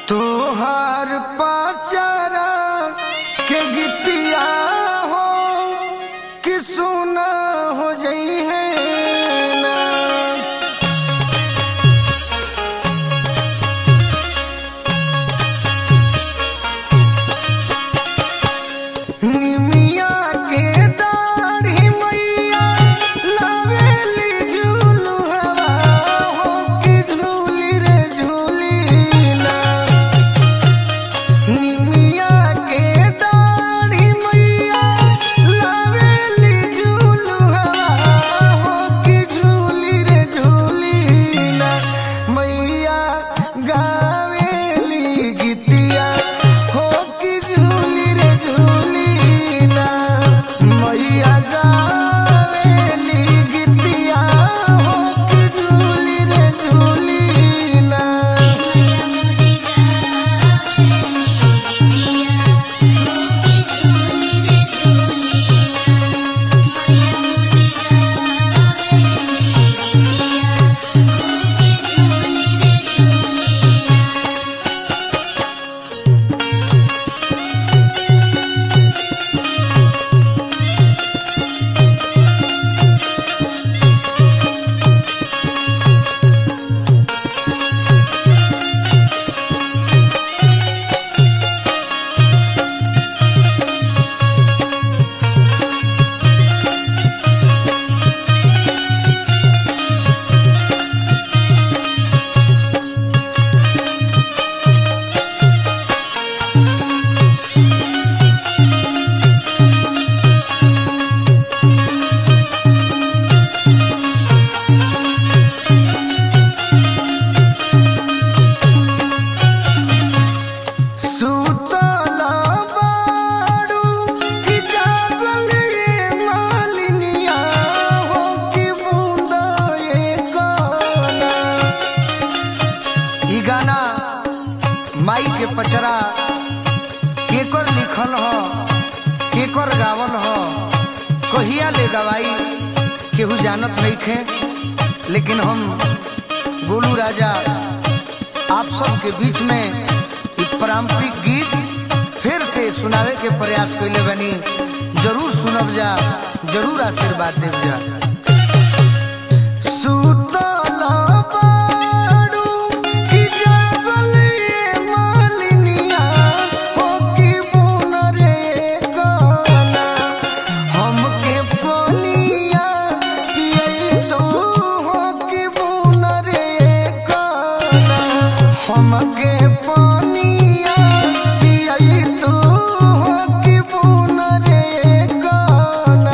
तोहार पाचारा के गीतिया हो कि सुना हो जई है ना निमिया के दाढ़ी मैया लावेली झूलू हवा हो कि झूली रे झूली ना निमिया के दाढ़ी मैया लावेली झूलू हवा हो कि झूली रे झूली ना मैया गावेली गीतिया हो कि झूली रे झूली ना मैया गावेली गीतिया हो कि झूली रे झूली ना सुतला बाड़ू कि जागल ये मालिनिया हो कि बूंदा ये गाना ई गाना माई के पचरा केकर लिखल ह केकर गावल ह कहिया ले गवाई केहू जानत नइखे लेकिन हम गोलू राजा आप सबके बीच में एक पारंपरिक गीत फिर से सुनावे के प्रयास कैले बनी जरूर सुनब जा जरूर आशीर्वाद देव जा सुतल बाड़ू कि जागल ये मालिनिया हो कि बुन रे गाना हमके पनिया पियई तो हो कि बुन रे गाना हमके पनिया पियई तो हो कि बुन रे गाना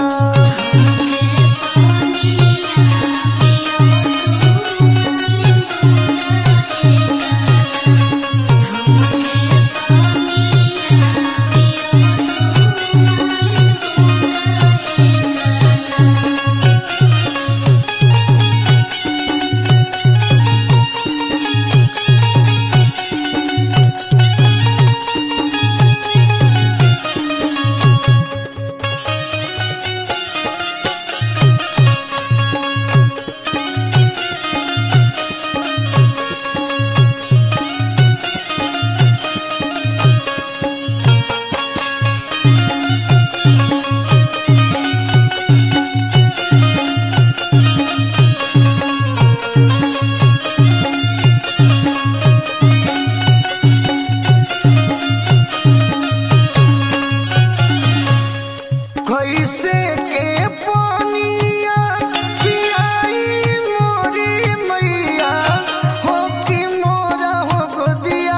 कैसे के पानिया पियाई मोरी मैया हो कि मोरा हो गोदिया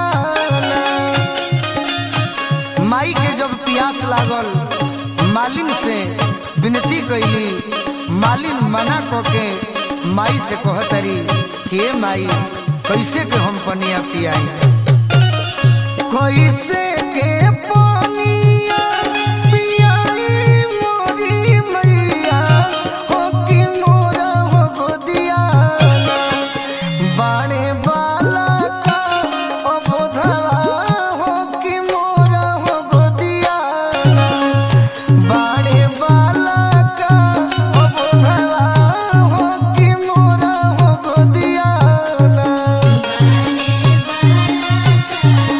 माई के जब प्यास लागल मालिन से विनती कैली मालिन मना के माई से कहतरी के माई कैसे के हम पनिया पियाई कैसे के पानिया पियाई मोरी मैया हो कि मोरा हो गोदिया बाणे बाला का अबोधवा हो कि मोरा हो गोदिया बाणे बाला का अबोधवा हो कि मोरा हो गोदिया बाले बाला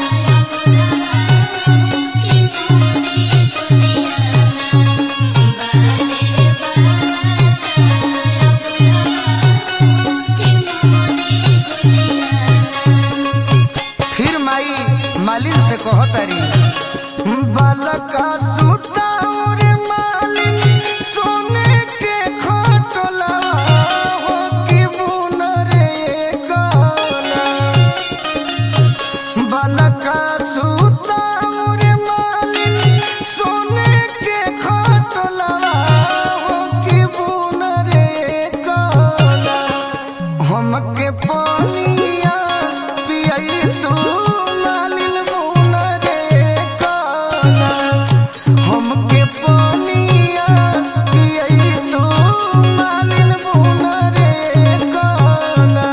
मालिन से कहतारी बालका सुताउर मालिन सोने के खटला हो कि बुन रे गाना बालका सुताउर मालिन सोने के खटला हो कि बुन रे गाना हमके पानिया पियई तू मालिन बुन रे गाना हमके पानिया पियई तू मालिन बुन रे गाना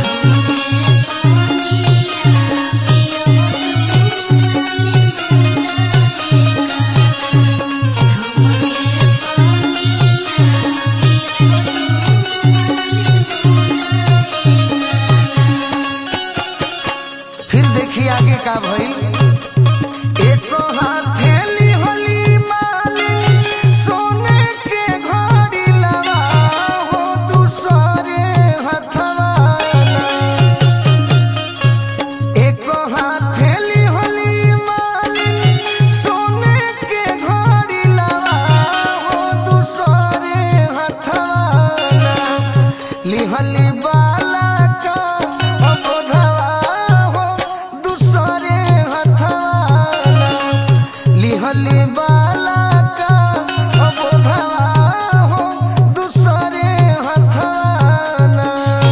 फिर देखिए आगे का भई एक हथेली होली मालिन सोने के घड़ी लगा हो दूसरे हथवाना एक हथेली होली मालिन सोने के घड़ी लगा हो दूसरे हथवाना लिहली बाला का अबोधवा हो दूसरे हथवाना लिहली बाला का अबोधवा हो दूसरे हथवाना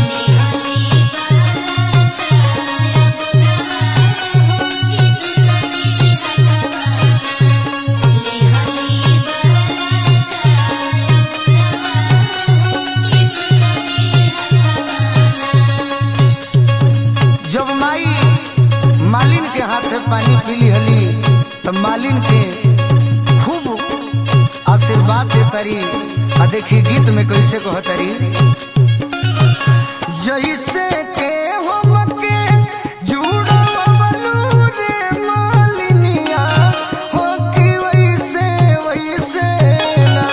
जब माई मालिन के हाथे पानी पीली हली तो मालिन के खूब आशीर्वाद दे तरी आ देखी गीत में कैसे कह तरी जैसे के हमके जुड़वलू रे मालिनिया हो कि वैसे वैसे ना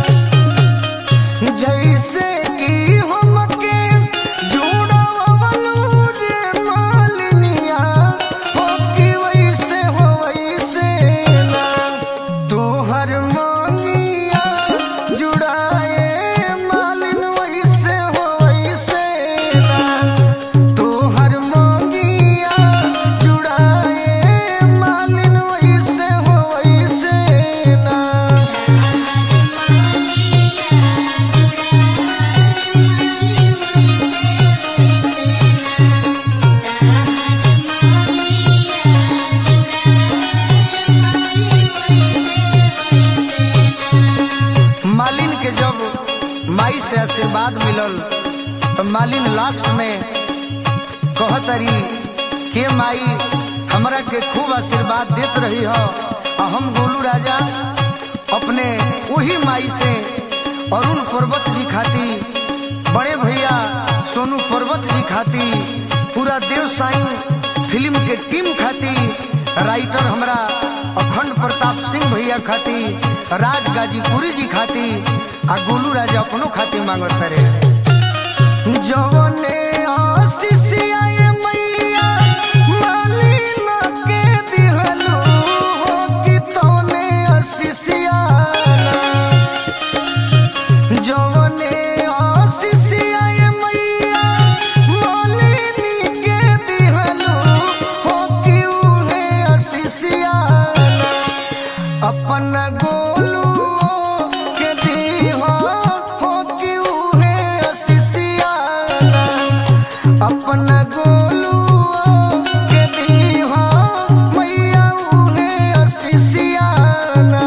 जैसे कि हमके जुड़वलू रे मालिनिया हो कि वैसे हो वैसे ना तोहर मांगिया जुड़ाए मालिन वैसे हो वैसे ना तोहर मांगिया जुड़ाए मालिन वैसे हो वैसे ना मालिन के जब माई से आशीर्वाद मिलल तो मालिन लास्ट में कहतरी के माई हमरा के खूब आशीर्वाद देत रही हो आ हम गोलू राजा अपने वही माई से अरुण पर्वत जी खाती बड़े भैया सोनू पर्वत जी खाती पूरा देव साई फिल्म के टीम खाती राइटर हमरा अखंड प्रताप सिंह भैया खाती राज गाजीपुरी जी खाती आ गोलू राजा अपनो खाती मांगत रे जवने आशीष आए मैया मालिन के दिहलू हो कि तोने आशीष आना जवने आशीष आए मैया मालिनी के दिहलू हो कि उहे आशीष आना अपन गोलू के दीहा हो कि उहे आशीष आना अपन गोलू के दीहा मैया उहे आशीष आना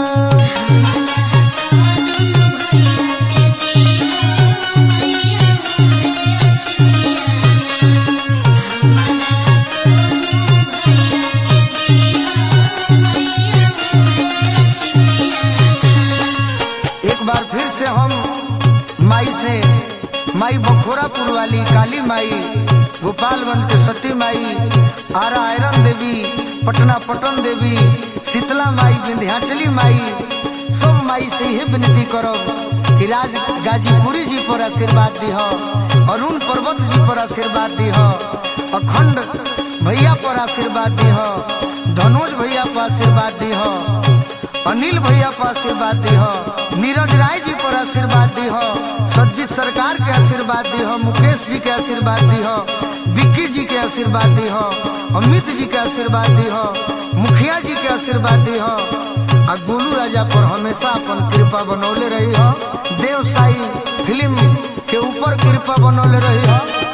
एक बार फिर से हम माई से माई बखोरापुर वाली काली माई गोपालगंज के सती माई आरा आयरन देवी पटना पटन देवी शीतला माई विंध्याचली माई सब माई से यही विनती करब कि राज गाजीपुरी जी पर आशीर्वाद दीह अरुण पर्वत जी पर आशीर्वाद दीह अखंड भैया पर आशीर्वाद दी हो धनोज भैया पर आशीर्वाद दी हो अनिल भैया पर आशीर्वाद दी हो नीरज राय जी पर आशीर्वाद दी हो सज्जित सरकार के आशीर्वाद दी हो मुकेश जी के आशीर्वाद दी हो विक्की जी के आशीर्वाद दी हो अमित जी के आशीर्वाद दी हो मुखिया जी के आशीर्वाद दी हो आ गोलू राजा पर हमेशा अपन कृपा बनौले रही हो देव साई फिल्म के ऊपर कृपा बनौले रही हो